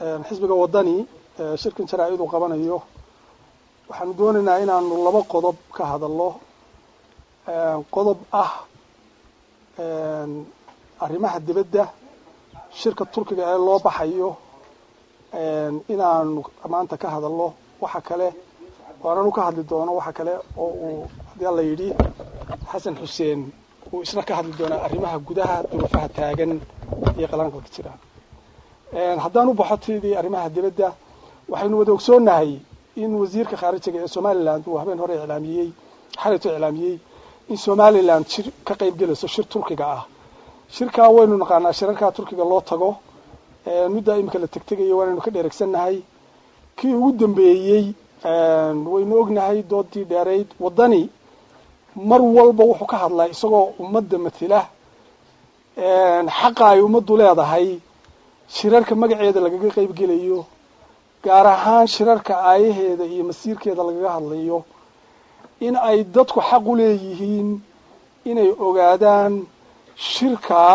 xisbiga waddani shirkan jaraa-id uu qabanayo waxaanu doonaynaa inaanu laba qodob ka hadalno qodob ah arrimaha dibadda shirka turkiga ee loo baxayo inaanu maanta ka hadalno waxa kale waananu ka hadli doono waxa kale oo uu haddii alla yidhi xasan xuseen uu isna ka hadli doonaa arrimaha gudaha duruufaha taagan iyo qalanka ka jira haddaan u baxo tidii arrimaha dibadda waxaynu wada ogsoonnahay in wasiirka khaarijiga ee somaliland uu habeen hore iclaamiyey xalayto iclaamiyey in somaliland shir ka qayb gelayso shir turkiga ah shirkaa waynu naqaanaa shirarkaa turkiga loo tago muddaa imika la tegtegayo waanaynu ka dheregsannahay kii ugu dambeeyey waynu ognahay doodii dheerayd waddani mar walba wuxuu ka hadlaa isagoo ummadda matila xaqa ay ummaddu leedahay shirarka magaceeda lagaga qayb gelayo gaar ahaan shirarka aayaheeda iyo masiirkeeda lagaga hadlayo in ay dadku xaq u leeyihiin inay ogaadaan shirkaa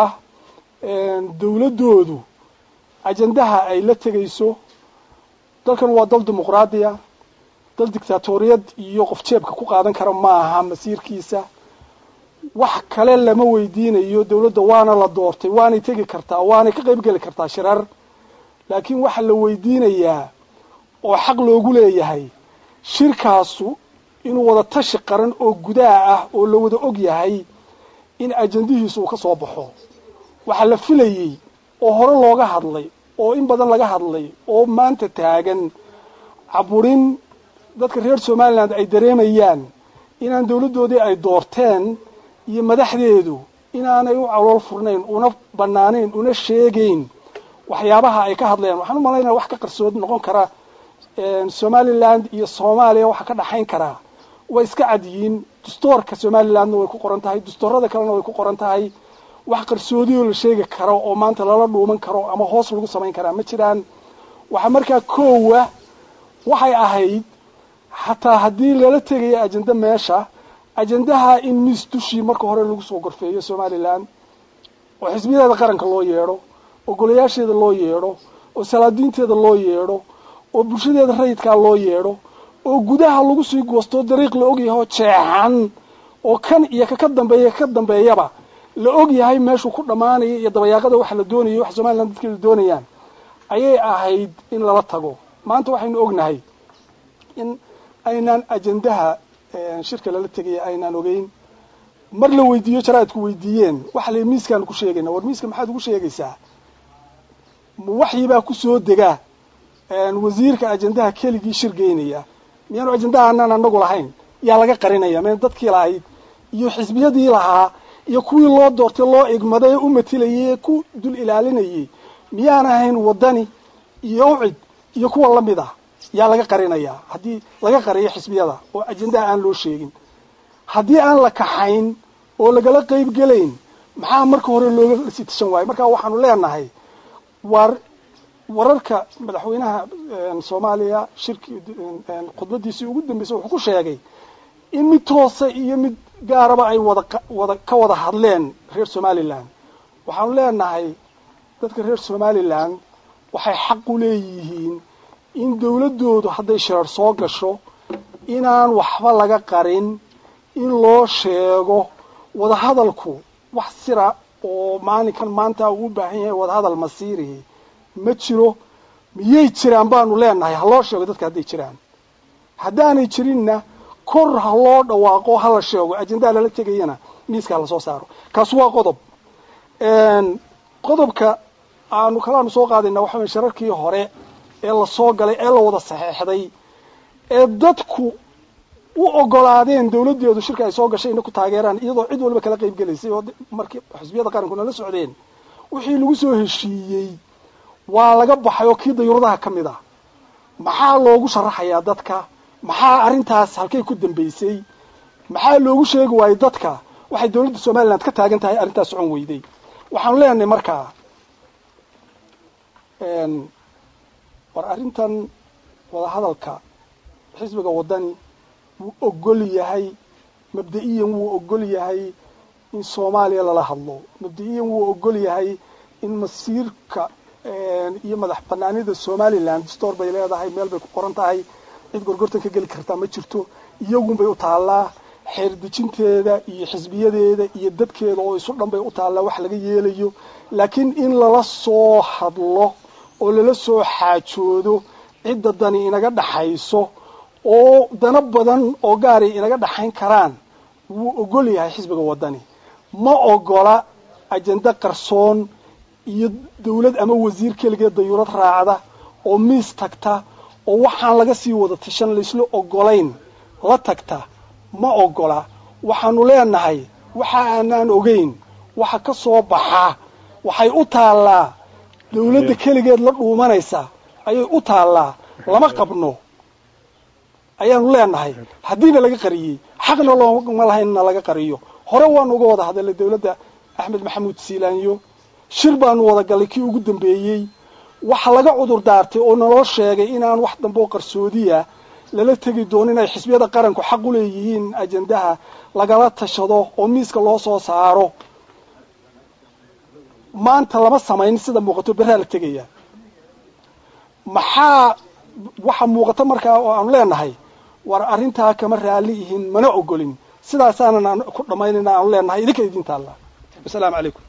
dawladdoodu ajandaha ay la tegayso dalkan waa dal dimuqraadiya dal dictaatoriyad iyo qof jeebka ku qaadan kara maaha masiirkiisa wax kale lama weydiinayo dawladda waana la doortay waanay tegi kartaa waanay ka qayb geli kartaa shirar laakiin waxaa la weydiinayaa oo xaq loogu leeyahay shirkaasu inuu wada tashi qaran oo gudaha ah oo la wada og yahay in ajandihiisu uu ka soo baxo waxaa la filayey oo hore looga hadlay oo in badan laga hadlay oo maanta taagan caburin dadka reer somaliland ay dareemayaan inaan dawladdoodii ay doorteen iyo madaxdeedu inaanay u calool furnayn una bannaanayn una sheegayn waxyaabaha ay ka hadlayaan waxaan u malaynaya wax ka qarsood noqon kara somaliland iyo soomaaliya waxa ka dhaxayn karaa way iska cadyihiin dastoorka somalilandna way ku qoran tahay dastoorada kalena way ku qoran tahay wax qarsoodiyoo la sheegi karo oo maanta lala dhuuman karo ama hoos lagu samayn karaa ma jiraan waxaa markaa koowa waxay ahayd xataa haddii lala tegayo ajenda meesha ajendaha in miis dushii marka hore lagu soo gorfeeyo somaliland oo xisbiyadeeda qaranka loo yeedho oo golayaasheeda loo yeedho oo salaadiinteeda loo yeedho oo bulshadeeda rayidkaa loo yeedho oo gudaha lagu sii goostoo dariiq la ogyahay oo jeexan oo kan iyo kaka dambeeya ka dambeeyaba la og yahay meeshuu ku dhammaanaya iyo dabayaaqada waxa la doonayo waxa somaliland dadka la doonayaan ayay ahayd in lala tago maanta waxaynu ognahay in aynaan ajendaha shirka lala tegaya aynaan ogeyn mar la weydiiyo jaraa'idku weydiiyeen waxa la miiskaanu ku sheegayna war miiska maxaad ugu sheegaysaa waxyibaa kusoo dega wasiirka ajendaha keligii shir geynaya miyaanu ajendaha anaan anagu lahayn yaa laga qarinaya mn dadkii lahayd iyo xisbiyadii lahaa iyo kuwii loo doortay loo igmaday ee u matilayay ee ku dul ilaalinayay miyaan ahayn waddani iyo ucid iyo kuwa lamid ah yaa laga qarinayaa haddii laga qariyo xisbiyada oo ajendaha aan loo sheegin haddii aan la kaxayn oo lagala qayb gelayn maxaa marka hore looga sii tashan waayo marka waxaanu leenahay war wararka madaxweynaha soomaaliya shirki khudbadiisii ugu dambeysay wuxuu ku sheegay in mid toosa iyo mid gaaraba ay wada wada ka wada hadleen reer somaliland waxaanu leenahay dadka reer somaliland waxay xaq u leeyihiin in dawladdoodu hadday shirar soo gasho inaan waxba laga qarin in loo sheego wadahadalku wax sira oo maalinkan maanta uu u baahan yahay wadahadal masiirihi ma jiro miyay jiraan baanu leenahay ha loo sheego dadka hadday jiraan haddaanay jirinna kor ha loo dhawaaqo ha la sheego ajendaha lala tegayana miiska ha lasoo saaro kaas waa qodob qodobka aanu kalaanu soo qaadayna waxa weye shararkii hore ee lasoo galay ee la wada saxeexday ee dadku u ogolaadeen dawladdeedu shirka ay soo gashay inay ku taageeraan iyadoo cid waliba kala qayb gelaysay oo markii xisbiyada qarankuna la socdeen wixii lagu soo heshiiyey waa laga baxay oo kii dayuuradaha ka mid ah maxaa loogu sharaxayaa dadka maxaa arrintaas halkay ku dambaysay maxaa loogu sheegi waayey dadka waxay dawladda somaliland ka taagan tahay arrintaas socon weyday waxaanu leenahay markaa war arrintan wadahadalka xisbiga waddani wuu ogol yahay mabda-iyan wuu ogol yahay in soomaaliya lala hadlo mabda-iyan wuu ogol yahay in masiirka iyo madax banaanida somaliland store bay leedahay meel bay ku qoran tahay cid gorgortan ka geli kartaa ma jirto iyagunbay u taallaa xeer dejinteeda iyo xisbiyadeeda iyo dadkeeda oo isu dhan bay u taallaa wax laga yeelayo laakiin in lala soo hadlo oo lala soo xaajoodo cidda dani inaga dhaxayso oo dano badan oo gaaray inaga dhaxayn karaan wuu ogol yahay xisbiga waddani ma ogola ajende qarsoon iyo dawlad ama wasiir keligeed dayuurad raacda oo miis tagta oo waxaan laga sii wada tashan laysla ogolayn la tagta ma ogola waxaanu leenahay waxa aanaan ogeyn waxa ka soo baxa waxay u taallaa dawladda keligeed la dhuumanaysa ayay u taallaa lama qabno ayaanu leenahay haddiina laga qariyey xaqna looma lahaynna laga qariyo hore waanu uga wada hadalnay dawladda axmed maxamuud siilaanyo shir baanu wada gallay kii ugu dambeeyey waxa laga cudur daartay oo naloo sheegay inaan wax dambe oo qarsoodiya lala tegi doono inay xisbiyada qaranku xaq u leeyihiin ajendaha lagala tashado oo miiska loo soo saaro maanta lama samayn sida muuqato berraa la tegaya maxaa waxa muuqata markaa oo aanu leenahay war arrintaa kama raalli ihin mana ogolin sidaasaanan ku dhammaynayna aanu leenahay idinka idin taalla wasalaamu calaykum